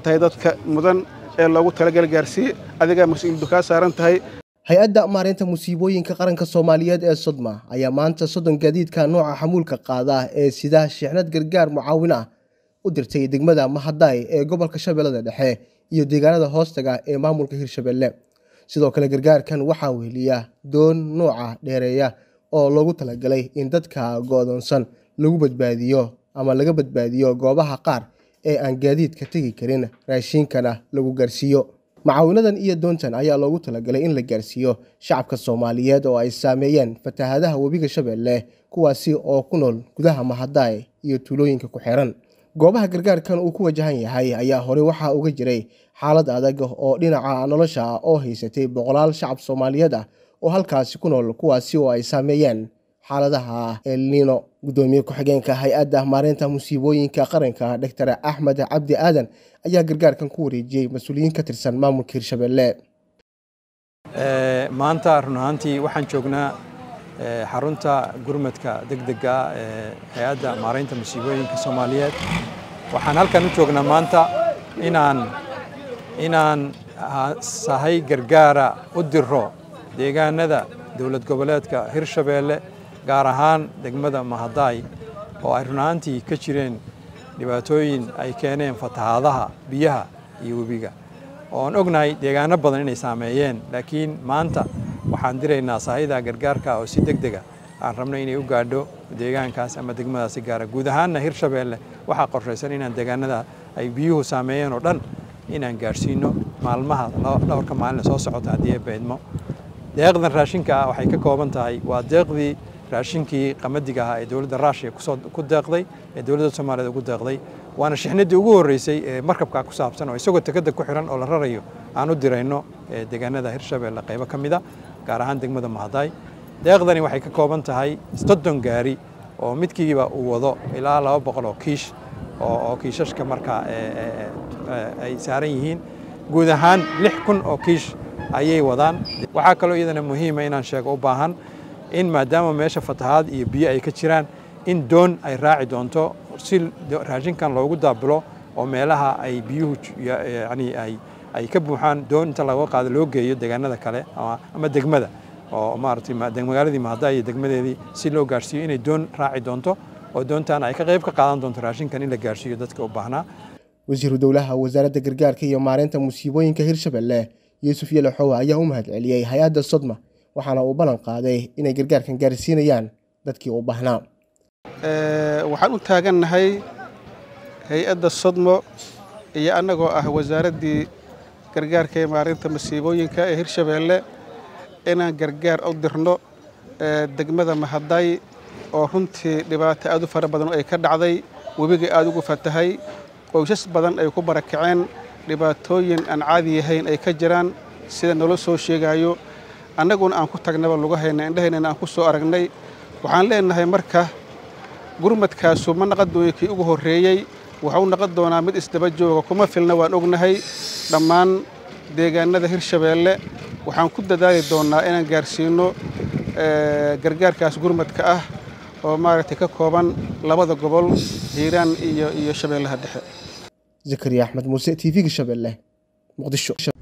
tahay dadka mudan ee loogu talagal gaarsiiye adigaa mas-uuliyaddu kaa saaran tahay hay-adda maareynta musiibooyinka qaranka soomaaliyeed ee sodma ayaa maanta soddon gaadiidka nooca xamuulka qaada ee sida shixnad gargaar mucaawin ah u dirtay degmada mahadaay ee gobolka shabeellada dhexe iyo deegaanada hoostaga ee maamulka hirshabelle sidoo kale gargaarkan waxaa weheliya doon nooca dheereeya oo loogu talagalay in dadka go-doonsan lagu badbaadiyo ama laga badbaadiyo goobaha qaar ee aan gaadiidka tegi karin raashiinkana lagu gaarsiiyo macaawinadan iyo doontan ayaa loogu talagalay in la gaarsiiyo shacabka soomaaliyeed oo ay saameeyeen fatahaadaha webiga shabeelle kuwaasi oo ku nool gudaha mahadaay iyo tuulooyinka ku xiran goobaha gargaarkan uu ku wajahan yahay ayaa horey waxaa uga jiray xaalad adag oo dhinaca nolosha ah oo haysatay boqolaal shacab soomaaliyeed ah oo halkaasi ku nool kuwaasi oo ay saameeyeen xaaladaha elnino gudoomiye ku-xigeenka hay-adda maareynta musiibooyinka qaranka doctor axmed cabdi aadan ayaa gargaarkan ku wareejiyey mas-uuliyiin ka tirsan maamulka hirshabelle maanta run ahaantii waxaan joognaa xarunta gurmadka degdega ee hay-adda maareynta musiibooyinka soomaaliyeed waxaan halkan u joognaa maanta inaan inaan sahay gargaara u diro deegaanada dowlad goboleedka hirshabeelle gaar ahaan degmada mahadaay oo ay run ahaantii ka jireen dhibaatooyin ay keeneen fatahaadaha biyaha iyo webiga oon ognahay deegaano badan inay saameeyeen laakiin maanta waxaan diraynaa sahayda gargaarka oo si deg dega aan rabno inay u gaadho deegaankaas ama degmadaasi gaara guud ahaanna hirshabeelle waxaa qorshaysan inaan deegaanada ay biyuhu saameeyeen oo dhan inaan gaadhsiino maalmaha dhowrka maalin soo socota haddii ay beedmo deeqdan raashinka ah waxay ka kooban tahay waa deeqdii raashinkii qamadiga ahaa ee dowladda raashiya ku deeqday ee dowladda soomaaliyeed ugu deeqday waana shixnadii ugu horreysay ee markabkaa ku saabsan oo isagoo tekada ku xiran oo la rarayo aan u dirayno deegaanada hirshabeelle qaybo ka mid a gaar ahaan degmada mahadaay deeqdani waxay ka kooban tahay soddon gaari oo midkiiba uu wado ilaa laba boqol oo kiish oo kiishashka markaa ay saaran yihiin guud ahaan lix kun oo kiish ayay wadaan waxaa kaloo iyadana muhiima inaan sheego u baahan in maadaama meesha fatahaad iyo biyo ay ka jiraan in doon ay raaci doonto si raashinkan loogu daabulo oo meelaha ay biyuhu yani ay ay ka buuxaan doon inta laga qaado loo geeyo deegaanada kale ama degmada oo maaragtay magaaladii mahadaay iyo degmadeedii si loo gaarhsiiyo inay doon raaci doonto oo doontaan ay ka qayb ka qaadan doonto raashinkan in la gaarhsiiyo dadka u baahnaa wasiiru dowlaha wasaaradda gargaarka iyo maareynta musiibooyinka hirshabelle yuusuf yalaxowa ayaa u mahad celiyey hay-adda sodma waxaana uu ballan qaaday inay gargaarkan gaarsiinayaan dadkii u baahnaa waxaan u taagannahay hay-adda sodmo iyo annagoo ah wasaaraddii gargaarka ee maareynta masiibooyinka ee hirshabeelle inaan gargaar u dirno degmada mahadaay oo runtii dhibaato aad u fara badan oo ay ka dhacday webiga aad ugu fatahay qoysas badan ay ku barakaceen dhibaatooyin aan caadi yahayn ay ka jiraan sida nolo soo sheegayo annaguna aan ku tagnaba lugahayna indhahaynana aan ku soo aragnay waxaan leenahay marka gurmadkaasu ma naqon dooyo kii ugu horreeyey waxau naqon doonaa mid isdaba jooga kuma filna waan ognahay dhammaan deegaanada hirshabeelle waxaan ku dadaali doonnaa inaan gaarsiino gargaarkaas gurmadka ah oo maaragtay ka kooban labada gobol hiiraan iyo iyo shabeellaha dhexe zakariya axmed muuse t v-ga shabeelle muqdisho